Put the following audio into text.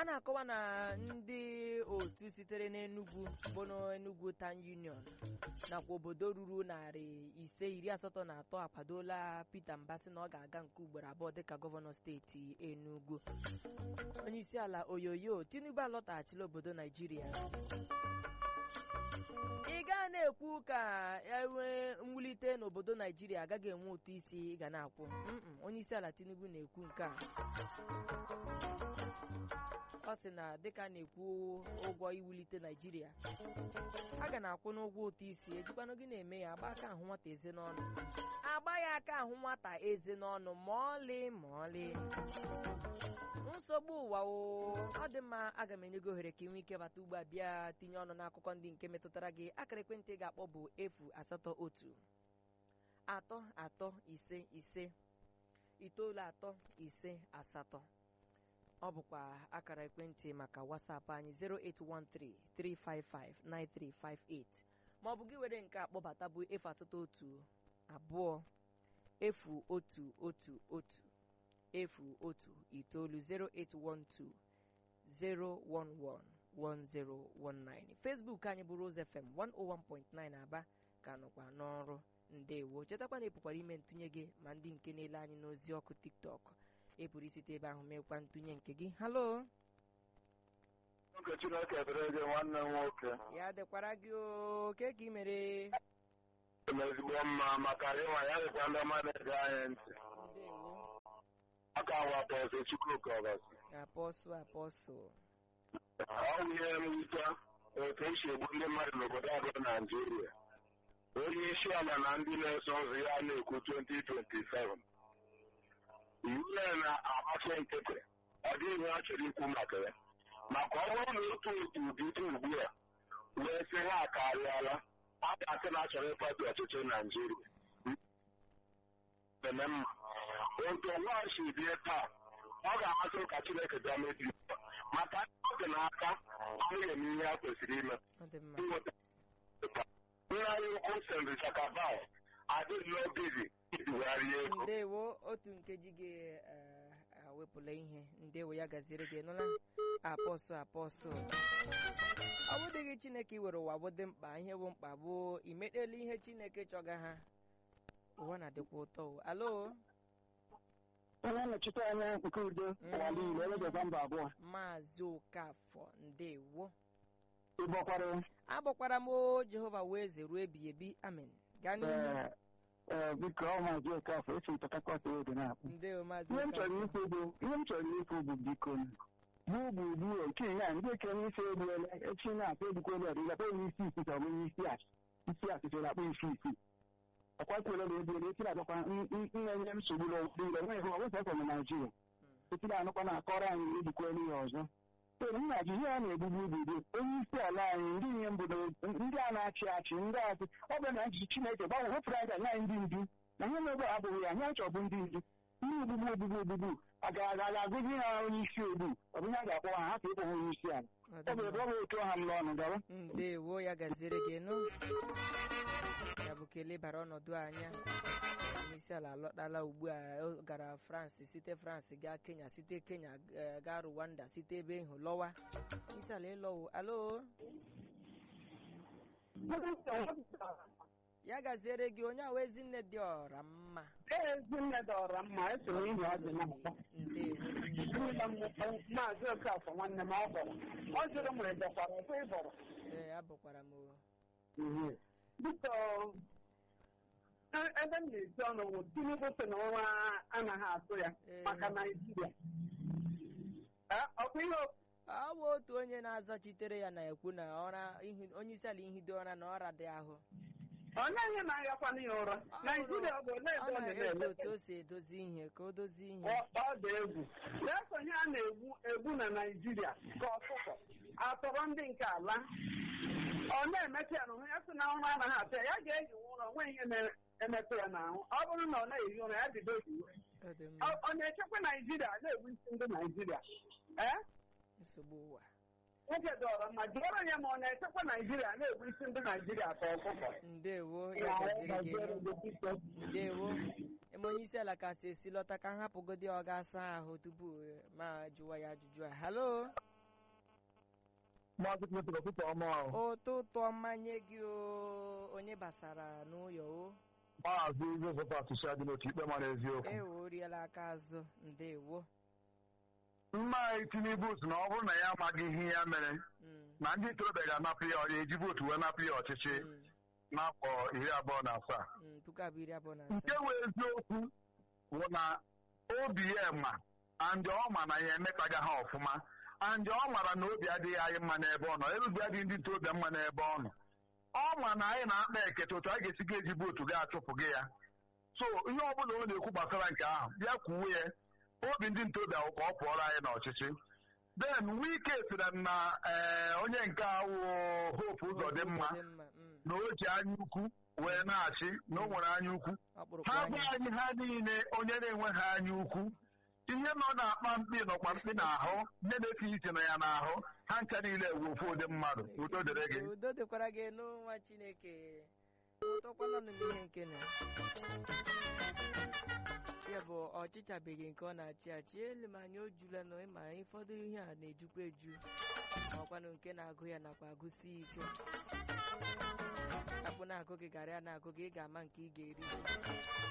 a na-akọwa na ndị otu sitere n'Enugu bụ n'Enugu Town Union nakwa obodo ruru narị ise iri asatọ na atọ akwadola Peter Mbasi na ọ ga-aga nke ugboro abụọ dịka gọvanọ steeti Enugu onye isi ala oyoyo Tinubu alọtaghachila obodo Naijiria ị gaa na-ekwu ka enwee mwulite n'obodo Naijiria agaghị enwe ụtụ isi ị ga na-akwụ onye isi ala Tinubu na-ekwu nke a ọ sị na dịka na-ekwu ụgwọ iwulite Naijiria a ga na-akwụ n'ụgwọ ụtụ isi ejikwanụ gị na-eme ya agba aka ahụ nwata eze n'ọnụ agba ya aka ahụ nwata eze n'ọnụ ma ọlị ma ọlị nsogbu ụwa o ọ dị mma aga m enye gị ohere ka ị nwee ike bata ugbu a bịa tinye ọnụ n'akụkọ ndị nke metụtara gị akara ekwentị ị ga-akpọ bụ efu asatọ otu atọ atọ ise ise itoolu atọ ise asatọ ọ bụkwa akara ekwentị maka WhatsApp anyị 08133559358 ma ọ bụ gị were nke akpọbata bụ efu asatọ otu abụọ efu otu otu otu efu otu itoolu 0812 011 1019 Facebook anyị bụ Rose FM 101.9 Aba ka nọkwa n'ọrụ ndewo chetakwa na epụkwara ime ntụnye gị ma ndị nke na-ele anyị n'ozi ọkụ TikTok ị pụrụ isite ebe ahụ mekwa ntụnye nke gị halo Oge Chineke dịrị gị nwanne m nwoke ya dịkwara gị oke ka ị mere eme ezigbo mma maka ịnwa ya dịkwa ndị ọma na-ege anyị ntị ndewo aka nwata ọzọ Chukwuka ọbasi apọsụ apọsụ ọ bụ ihe mwute otu esi egbu ndị mmadụ n'obodo abụọ Naijiria onye isi ala na ndị na-eso ụzọ ya na-ekwu 2027 iwu ya na-agbasi nkịtị ọ dịghị ihe ọ chọrọ ikwu maka ya maka ọ bụrụ na otu otu bido ugbu a wee sị ha akarịala a ga-asị na achọrọ ịkwado ọchịchị Naijiria eme mma otu nwa si bie taa ọ ga-amasị m ka Chineke bịa mebi maka ọ dị n'aka anyị eme ihe a kwesịrị ime ọ dị mma inweta nna anyị ukwu St. Jacobus adịghị n'obizi idigharị ego ndewo otu nkeji gị eh, awepụla ihe ndewo ya gaziri gị nụla apọsụ apọsụ ọ bụdịghị chineke iwere ụwa bụ dị mkpa ihe bụ mkpa bụ imekpela ihe chineke chọga ha ụwa na-adịkwa ụtọ o. alo onye nnọchite anya nke udo ụwa niile ewedịkwa mba abụọ maazị okafọ ndewo ịgbakwara agbọkwara m o jehova wee eze ruo ebighị ebi amen gaa n'ihu ee ee biko ọ maazị okafọ esi m Port Harcourt Road na-akpụ ndewo maazị ihe m chọrọ okafọ ikwu bụ ihe m chọrọ ikwu bụ biko bụ gburugburu nke ya ndị okenye isi egbuola echi na-akpọ egbukwela ọdịga kpọ onye isi isi ka ọ bụ onye isi achị isi achịcha na-akpọ isi isi ọkwakwela na ebuola esi na-abịakwa nne nye nsogbu n'obodo ile nweghị ọ bụsa ọkọ na Naijiria esi na-anụkwa na-akọrọ anyị ejikwela ihe ọzọ ee nna ji ihe a na-egbugbu obodo onye isi ala anyị ndị ihe mbodo ndị a na-achị achị ndị achị ọ bụ na njichi Chineke gbanwe wepụrụ anyị anyị ndị ndu na ihe na-ebe abụghị ya anyị achọ bụ ndị ndu ndị ogbugbu ogbugbu ogbugbu a ga-agụzi ha onye isi ogbu ọ bụ ihe a ga-akpọ ha hapụ ịkpọ ha onye isi ala Ọ ọ dị bụ mma. ebe ọ bụ otu ọha m n'ọnụ gawa ndewo ya gaziere gị nụ ya bụ kelee bara ọnọdụ anya onyeisi ala alọtala ugbu a ọ gara France site France gaa Kenya site Kenya eh, gaa Rwanda site ebe ịhụ lọwa onyeisi ala ịlọwo alo ya gaziere gị onye ahụ ezinne dị ọra mma ezinne dọrọ mma esoro ihe ọ dị n'akpọ ndewo maazị okafọ nwanne m ọ bọrọ ọ jụrụ m ịbọkwara ọkwa ịbọrọ ee abụkwara m o biko e- ebe m na-esi ọnụ bụ tinubu sị na ọnwa anaghị atụ ya Ee. maka naijiria Eh, ọkwa ihe o- ọ bụ otu onye na-azachitere ya na-ekwu na ọra ihi- onyeisi ala ihido ụra na ọra dị ahụ ọ naghị na-ayakwana ya ụra naijiria ọ bụ ole ọ ebe ọ na-eji na-eme otu o si edozi ihe ka o dozie ihe ọ ọ dị egwu na-eso ihe a na-egbu egbu na naijiria ka ọkụkọ atọrọ ndị nke ala ọ na-emetụ ya n'ahụ ya sị na ụra anaghị atụ ya ya ga-ehi ụra onwe ihe na-emetụ ya n'ahụ ọ bụrụ na ọ na-ehi ụra ya bido hiwe Ọ dị mma. ọ ọ na-echekwa naijiria na-egbu isi ndị naijiria ee nsogbu ụwa nwoke dọrọ mma jụọrọ ya ma ọ na-echekwa naijiria na-egbu isi ndị naijiria ka ọkụkọ ndewo ya gaziri gị elu. ndewo eme onye isi ala ka si esi lọta ka m hapụgodi ọ ga-asa ahụ tupu eh, ma jụwa ya ajụjụ a halo maazị Clinton ụtụtụ ọma ahụ ụtụtụ ọma nye gị o onye basara n'ụyọ o maazị Josephat Shadi n'otu ikpe mara eziokwu ewo oriela aka azụ ndewo mma anyị Tinubu sị na ọ bụrụ na ya amaghị ihe ya mere Mm, na ndị ntorobịa ga-anapụ ya ọrịa eji vootu wee napụ ya ọchịchị mm, n'afọ iri abụọ na asaa mm, puku abụọ iri abụọ na nke asaa wee eziokwu bụ na obi ya ma andị ọ ma na ya emetaga ha ọfụma andị ọ mara na obi adịghị anyị mma n'ebe ọ nọ erubi adịghị ndị ntorobịa mma n'ebe ọ nọ ọ ma na anyị na-akpa ekete otu a ga-esi ga eji vootu ga achụpụ gị ya so ihe ọ bụla ọ na-ekwu gbasara nke ahụ bịa kwuwe ya obi ndị ntorobịa wụ ka ọ pụọrọ anyị n'ọchịchị den wike sịrị na ee, onye nke awụ hope ụzọ dị mma Ụzọdịmma, mm, na o ji anya ukwu wee na-achị na o nwere anya ukwu ọkpụrụkpụ ha anya gwa anyị ha niile onye na-enweghị anya ukwu ihe nọ na-akpa mkpi nọkwa mkpi n'ahụ ihe na-esi isi na ya n'ahụ ha ncha niile wu ofu ụdị mmadụ udo dịrị gị udo dịkwara gị n'ụwa chineke tọkwananụ n'ihe nke na ya bụ ọchịchabeghị nke ọ na-achị achị elu ma anya o jula nọ ma ụfọdụ ihe a na-ejukwa eju ọkwanụ nke na-agụ ya nakwa agụsi ike akpụ na-agụ gị gara ya na-agụ gị ị ga-ama nke ị ga-eri